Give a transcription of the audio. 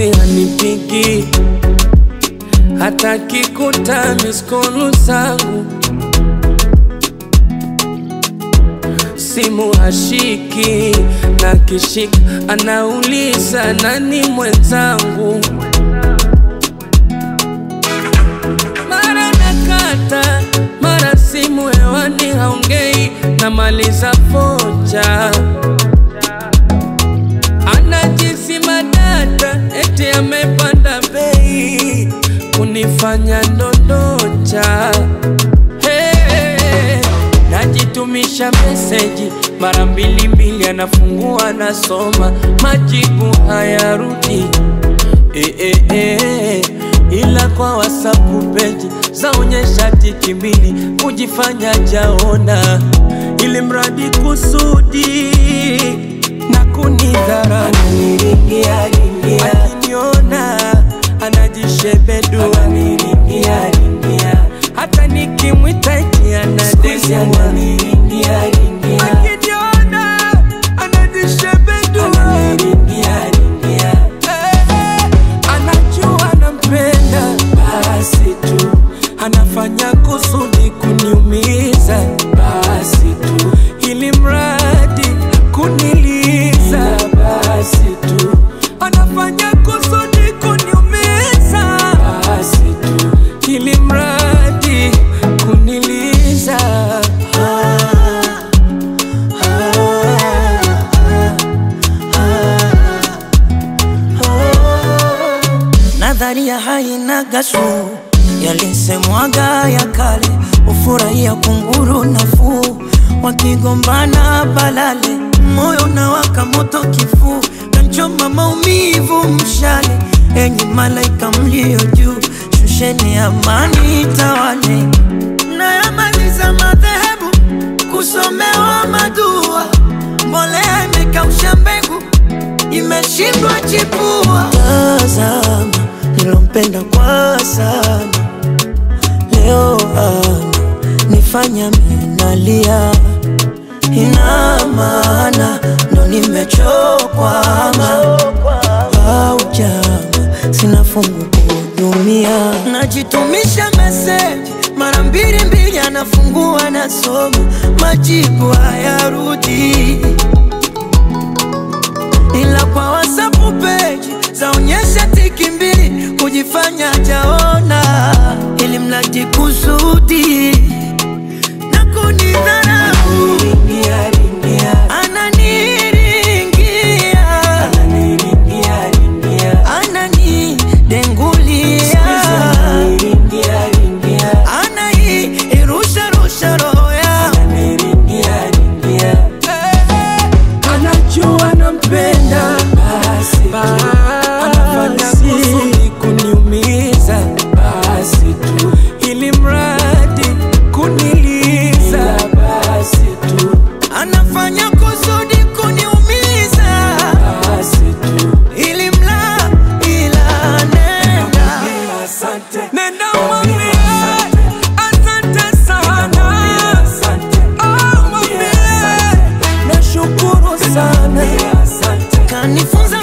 bosi hanipigi hata kikuta miskolu zangu simu hashiki na kishika anauliza nani mwenzangu mara nakata mara simu hewani haongei namaliza foja anajisima data eti amepanda bei kunifanya ndondocha hey, najitumisha meseji mara mbili mbili, anafungua anasoma, majibu hayarudi eh, eh, eh, ila kwa WhatsApp peji zaonyesha tiki mbili kujifanya jaona, ili mradi kusudi na kunidhara akiniona anajishebedua hata nikimwita eti anadesua akiniona anajishebedua Eh, anajua nampenda basi tu anafanya kusudi kuniumiza basi tu ili mradi kuniliza basi tu anafanya kusudi kuniumiza basi tu ili mradi kuniliza Nadharia haina gashu, yalisemwaga ya kale, ufurahia kunguru nafuu, wakigombana balale, moyo na waka moto kifuu, kanchoma maumivu mshale, enyi malaika mlio juu, shusheni amani tawale, nayamaliza madhehebu kusomewa madua, mbolea imekausha mbegu imeshindwa chipua. Tazama nilompenda kwa sana, leo ana nifanya minalia, ina maana ndo nimechokwama au jama, sina fungu kuhudumia, najitumisha meseji mara mbili mbili, anafungua nasoma, majibu hayarudi ila kwa WhatsApp page zaonyesha tiki mbili kujifanya jaona, ili mradi kusudi na kunidharau. Ananiringia, ananidengulia, anairusharusha roho yangu anajua nampenda basi anafanya kusudi kuniumiza basi tu ili mradi kuniliza basi tu anafanya kusudi kuniumiza, basi tu ili mla ila nenda nenda mwambie asante sana Oh, mwambie nashukuru sana kanifunza